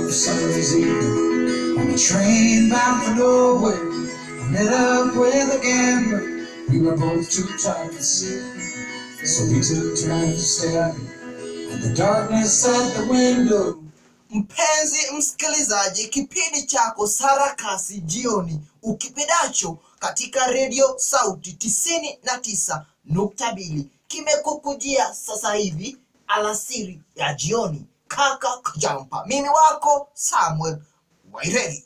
one summer's evening on a train bound for Norway. I met up with a gambler. We were both too tired to see, so we took turns staring at the darkness at the window. Mpenzi msikilizaji, kipindi chako Sarakasi jioni ukipendacho katika redio Sauti tisini na tisa nukta mbili kimekukujia sasa hivi alasiri ya jioni. Kaka Kajampa, mimi wako Samuel Waireri.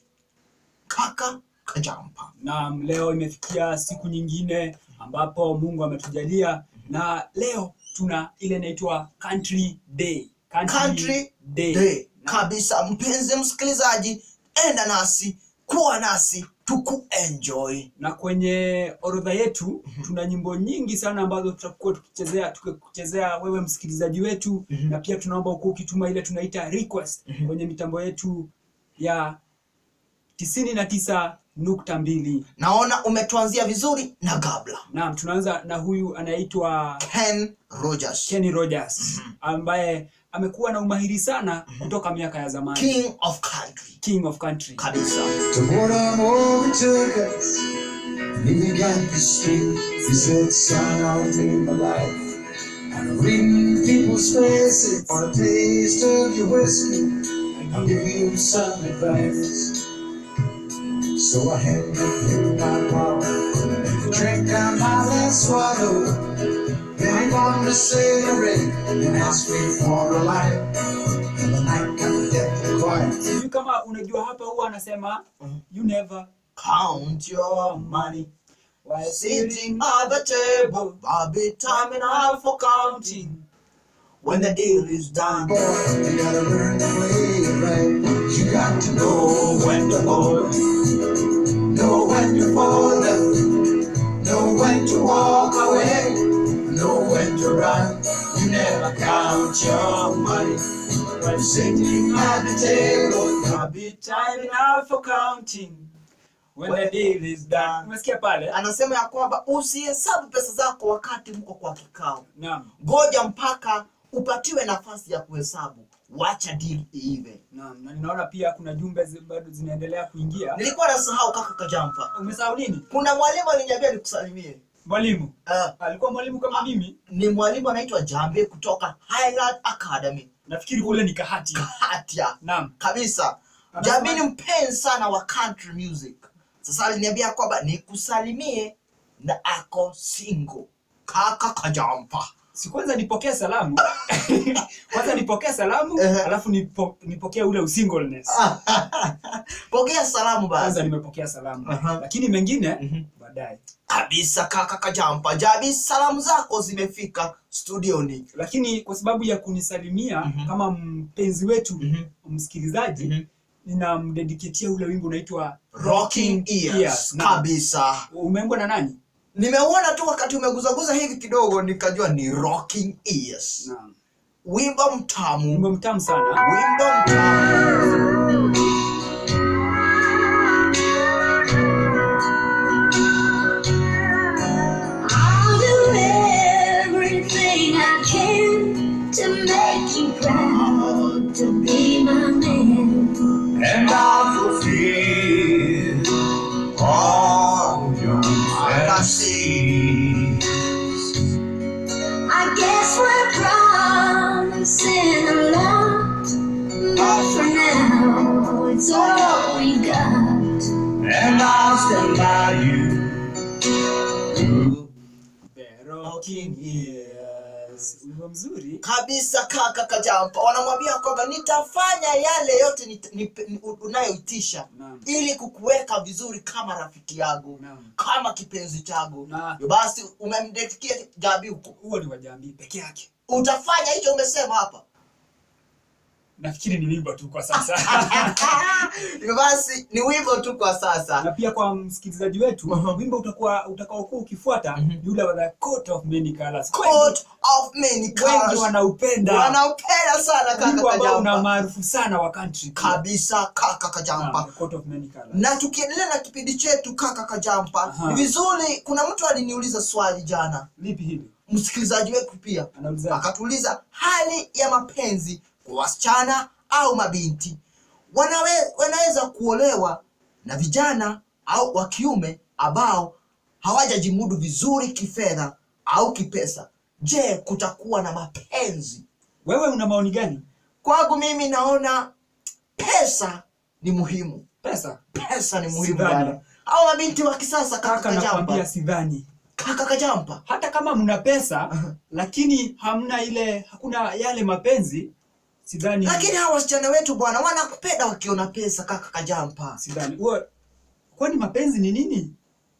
Kaka Kajampa, Naam, leo imefikia siku nyingine ambapo Mungu ametujalia na leo tuna ile inaitwa Country Day. Country Day kabisa. Mpenzi msikilizaji, enda nasi, kuwa nasi, tukuenjoy. Na kwenye orodha yetu tuna nyimbo nyingi sana ambazo tutakuwa tukichezea tukikuchezea wewe msikilizaji wetu Mhm. na pia tunaomba ukuwa ukituma ile tunaita request Mhm. kwenye mitambo yetu ya tisini na tisa nukta mbili. Naona umetuanzia vizuri na gabla Naam, tunaanza na huyu anaitwa Ken Rogers, Kenny Rogers ambaye amekuwa na umahiri sana kutoka miaka ya zamani. King of Country King of Country. kabisa. The boredom overtook us, and he began to speak. He said, Son, I'll live my life. I'm reading people's faces for a taste of your whiskey. I'll give you some advice. So I handed him my bottle, drank down my last swallow. Then he wanted a cigarette and asked me for a light. And the night got deathly quiet. Sijui kama unajua hapa huwa anasema you never Count your money while sitting at the table. I'll be time enough for counting when the deal is done. Boy, you gotta learn to play it right. You got to know when to hold, know when to fold up, know when to walk away, know when to run. You never count your money when sitting at the table. There'll be time enough for counting when the deal is done. Umesikia pale? Anasema ya kwamba usihesabu pesa zako wakati mko kwa kikao, Naam. ngoja mpaka upatiwe nafasi ya kuhesabu. Wacha deal iive. Naam, na ninaona pia kuna jumbe zi- bado zinaendelea kuingia. Nilikuwa nasahau kaka Kajampa, Umesahau nini? kuna mwalimu aliniambia nikusalimie. Mwalimu. Uh, Alikuwa mwalimu kama mimi. ni mwalimu anaitwa Jambe kutoka Highland Academy Nafikiri kule ni kahati. Hatia Naam. kabisa. Anasema- Jambe ni mpenzi sana wa country music. Sasa aliniambia kwamba nikusalimie na ako single. Kaka Kajampa. Si kwanza nipokee salamu. kwanza nipokee salamu, Ehe. alafu nipo, nipokee ule usingleness. Pokea salamu Kwanza basi. nimepokea salamu. Aha. Lakini mengine Mhm. baadaye. Kabisa kaka Kajampa. Jabi, salamu zako zimefika studioni. lakini kwa sababu ya kunisalimia Mhm. kama mpenzi wetu Mhm. msikilizaji Mhm. ninamdediketia ule wimbo unaitwa Rocking Ears. Naam. Kabisa. umeimbwa na nani Nimeuona tu wakati umeguzaguza hivi kidogo nikajua ni Rocking Ears. Naam. Wimbo mtamu. wimbo mtamu sana Wimbo mtamu. I'll do everything I can to make you proud to be my man. And I'll fulfill all your fantasies. I guess we're promising a lot, but for now it's all we got. And I'll stand by you. The Rocking Ears. wimbo mzuri kabisa kaka Kajampa, wanamwambia kwamba nitafanya yale yote nit- nip- ni- unayoitisha Naam. ili kukuweka vizuri kama rafiki yangu Naam. kama kipenzi changu. Na- Hivyo Basi umemdekia Jabi huko, huo ni wajambii peke yake utafanya hicho umesema hapa. nafikiri ni wimbo tu kwa sasa Hivyo Basi ni wimbo tu kwa na sasa. pia kwa msikilizaji wetu Aha. wimbo utakuwa utakaokuwa ukifuata Mhm. ni ule wa the coat of many colors Coat of many wengi colors. wanaupenda Wanaupenda sana kaka wimbo ambao una Kajampa, maarufu sana wa country kabisa kaka Naam, Kajampa. the coat of many colors na tukiendelea na kipindi chetu kaka Kajampa, Aha. ni vizuri. Kuna mtu aliniuliza swali jana, lipi hili msikilizaji wetu pia anauliza akatuuliza hali ya mapenzi kwa wasichana au mabinti. wanawe, wanaweza kuolewa na vijana au wa kiume ambao hawajajimudu vizuri kifedha au kipesa. Je, kutakuwa na mapenzi? Wewe una maoni gani? Kwangu mimi naona pesa ni muhimu, Pesa pesa ni muhimu Sidhani. bwana. Hao mabinti wa kisasa, kaka kaka, nakwambia Kajampa, sidhani. kaka Kajampa, Hata kama mna pesa lakini hamna ile, hakuna yale mapenzi, sidhani. lakini hawa wasichana wetu bwana wanakupenda wakiona pesa, kaka Kajampa. sidhani. Uwe, kwani mapenzi ni nini?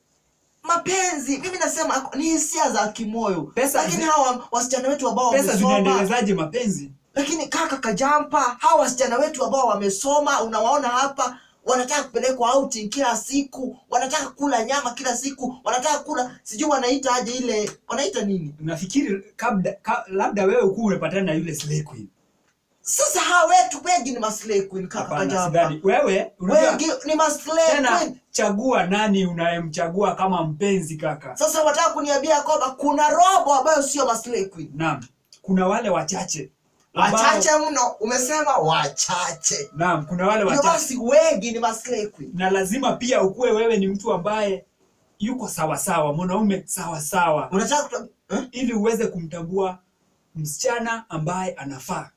Mapenzi mimi nasema ni hisia za kimoyo, Pesa lakini zi- hawa wasichana wetu ambao Pesa wamesoma zinaendelezaje mapenzi? lakini kaka Kajampa, hawa wasichana wetu ambao wamesoma, unawaona hapa, wanataka kupelekwa outing kila siku, wanataka kula nyama kila siku, wanataka kula sijui wanaita aje ile wanaita nini. Nafikiri kabla ka, labda wewe ukuwa umepatana na yule slay queen. Sasa hawa wetu wengi ni maslay queen, kaka Hapana, Kajampa, sidhani. Wewe unajua wengi ni maslay tena, queen. chagua nani unayemchagua kama mpenzi kaka. Sasa wataka kuniambia kwamba kuna robo ambayo sio maslay queen? Naam, kuna wale wachache ambao- Wachache mno, umesema wachache. Naam, kuna wale Hivyo wachache basi wengi ni maslay queen. na lazima pia ukuwe wewe ni mtu ambaye yuko sawasawa, mwanaume sawasawa, Unataka kutu... eh? ili uweze kumtambua msichana ambaye anafaa,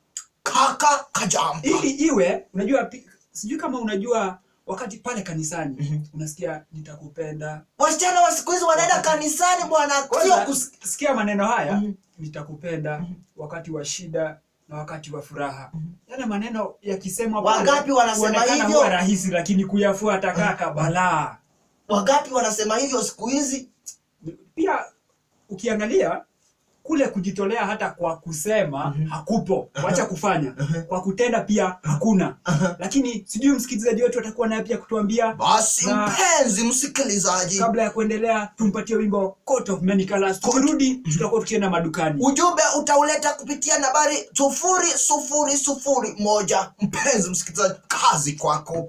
Kaka Kajampa. ili iwe unajua, pi- sijui kama unajua wakati pale kanisani Mhm. unasikia nitakupenda. Wasichana wa siku hizi wanaenda Wakati- kanisani bwana, sio Kwanza kus... sikia maneno haya Mhm. nitakupenda wakati wa shida na wakati wa furaha. Yale maneno yakisemwa pale, Wangapi wanasema huonekana hivyo? huwa rahisi, lakini kuyafuata kaka balaa. Wangapi wanasema hivyo siku hizi? pia ukiangalia kule kujitolea hata kwa kusema Mhm. hakupo, wacha kufanya kwa kutenda pia hakuna. Lakini sijui msikilizaji wetu atakuwa naye pia kutuambia. Basi Na- mpenzi msikilizaji, Kabla ya kuendelea, tumpatie wimbo Coat of Many Colors. Tukirudi tutakuwa tukienda madukani. ujumbe utauleta kupitia nambari sufuri sufuri sufuri moja. Mpenzi msikilizaji, kazi kwako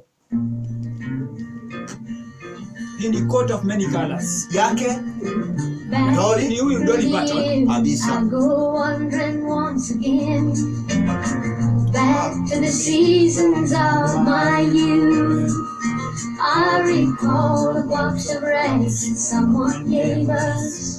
Hii ni Coat of Many Colors. yake Back Dolly? Ni huyu Dolly Parton. years, Kabisa. I go wandering once again back to the seasons of my youth. I recall a box of rice that someone gave us,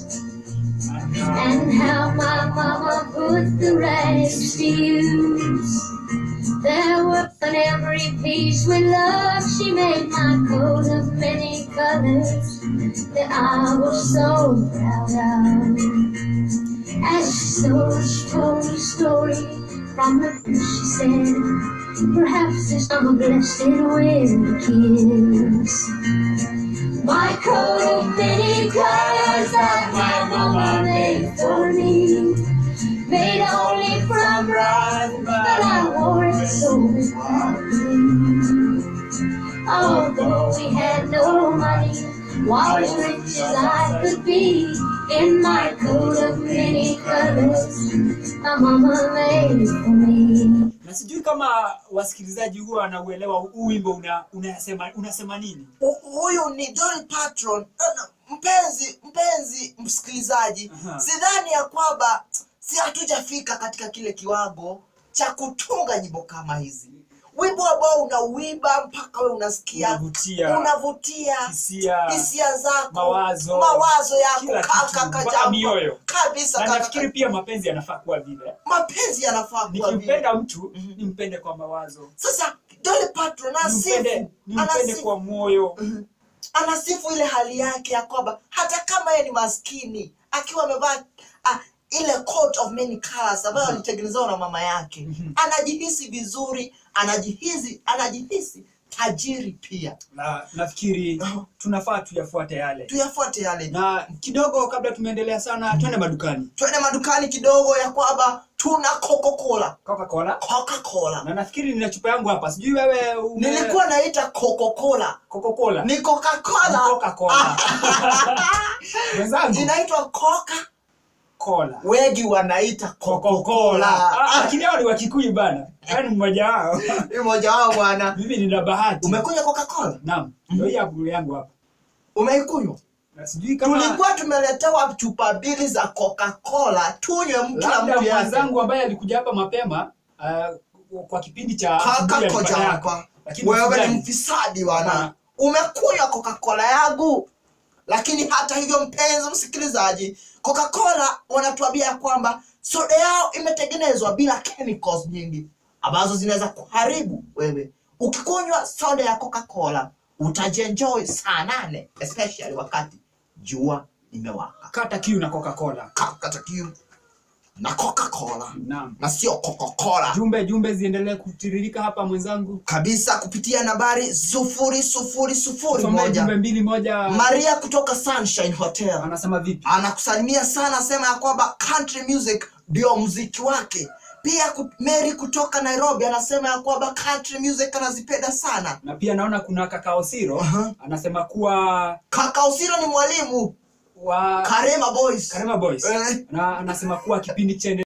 and how my mama put the rice to use. There were on every piece with love. She made my coat of many colors that I was so proud of. As she told, she told me a story from the bush. She said, Perhaps this I'm a blessed with a kiss. My coat of many colors that my mama made for me, made only from rhyme, but I wore it so proudly. Although we had no money, while as rich as I could be, in my coat of many colors, my mama made it for me. Na sijui kama wasikilizaji huwa wanauelewa huu wimbo una, unasema, unasema nini. Hu- huyu ni Dolly Parton. Ana- Mpenzi mpenzi msikilizaji, Aha. sidhani ya kwamba si hatujafika katika kile kiwango cha kutunga nyimbo kama hizi, wimbo ambao unauimba mpaka we unasikia Unavutia. unavutia Hisia, hisia zako mawazo, mawazo yako kila kaka kitu, mpaka Kajampa. mioyo. kabisa na kaka nafikiri pia mapenzi yanafaa kuwa vile. mapenzi yanafaa kuwa vile. Nikimpenda mtu Mhm. nimpende kwa mawazo, Sasa Dolly Parton nimpende, anasifu nimpende anasifu kwa moyo. Mhm. anasifu ile hali yake ya kwamba hata kama yeye ni maskini akiwa amevaa ah, ile coat of many colors ambayo alitengenezewa na mama yake Mhm. anajihisi vizuri anajihisi anajihisi tajiri pia Na nafikiri tunafaa tuyafuate yale. tuyafuate yale Na kidogo kabla tumeendelea sana, twende madukani. twende madukani kidogo ya kwamba tuna coca-cola Coca-Cola. coca-cola Na nafikiri nina chupa yangu hapa. Sijui wewe ume... nilikuwa naita coca-cola Coca-Cola. ni Ni coca-cola Coca-Cola. Wenzangu, inaitwa coca Cola. wengi wanaita Coca-Cola. coca-cola Ah, Lakini hao ni wa Kikuyu bana. Yaani mmoja wao. ni mmoja wao bwana Mimi nina bahati. umekunywa coca-cola Naam. Ndio hii hapo yangu hapa. umeikunywa Na sijui kama tulikuwa tumeletewa chupa mbili za coca-cola tunywe kila labda mtu yake mwenzangu ambaye alikuja hapa mapema uh, kwa kipindi cha kaka asubuhi alikuwa koja yako. hapa Lakini wewe usijali. ni mfisadi bwana Hapana. umekunywa coca-cola yangu lakini hata hivyo mpenzi msikilizaji coca-cola wanatuambia ya kwamba soda yao imetengenezwa bila chemicals nyingi ambazo zinaweza kuharibu wewe ukikunywa soda ya coca-cola utajienjoy saa nane especially wakati jua limewaka kata kiu na coca-cola kata kiu na coca-cola naam na sio coca-cola jumbe jumbe ziendelee kutiririka hapa mwenzangu kabisa kupitia nambari sufuri sufuri sufuri Tusomee moja jumbe mbili moja maria kutoka sunshine hotel anasema vipi anakusalimia sana asema ya kwamba country music ndio mziki wake pia ku- mary kutoka nairobi anasema ya kwamba country music anazipenda sana na pia naona kuna kakao siro Aha. anasema kuwa kaka usiro ni mwalimu wa karema boys Karema Boys Eh. na anasema kuwa kipindi chene